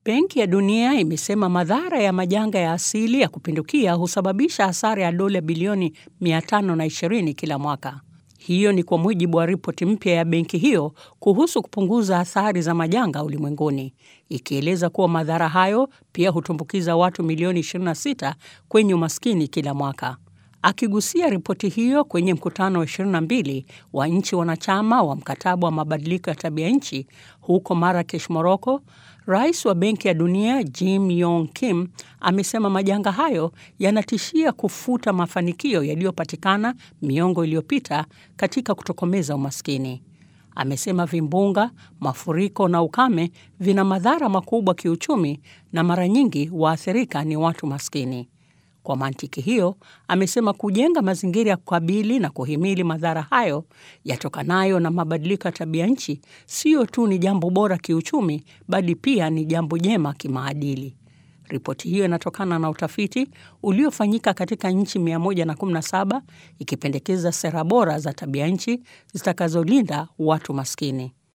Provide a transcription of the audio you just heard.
Benki ya Dunia imesema madhara ya majanga ya asili ya kupindukia husababisha hasara ya dola bilioni 520 kila mwaka. Hiyo ni kwa mujibu wa ripoti mpya ya benki hiyo kuhusu kupunguza athari za majanga ulimwenguni, ikieleza kuwa madhara hayo pia hutumbukiza watu milioni 26 kwenye umaskini kila mwaka. Akigusia ripoti hiyo kwenye mkutano wa 22 wa nchi wanachama wa mkataba wa mabadiliko ya tabia nchi huko Marrakesh, Morocco, Rais wa Benki ya Dunia Jim Yong Kim amesema majanga hayo yanatishia kufuta mafanikio yaliyopatikana miongo iliyopita katika kutokomeza umaskini. Amesema vimbunga, mafuriko na ukame vina madhara makubwa kiuchumi na mara nyingi waathirika ni watu maskini. Kwa mantiki hiyo, amesema kujenga mazingira ya kukabili na kuhimili madhara hayo yatokanayo na mabadiliko ya tabia nchi sio tu ni jambo bora kiuchumi, bali pia ni jambo jema kimaadili. Ripoti hiyo inatokana na utafiti uliofanyika katika nchi 117 ikipendekeza sera bora za tabia nchi zitakazolinda watu maskini.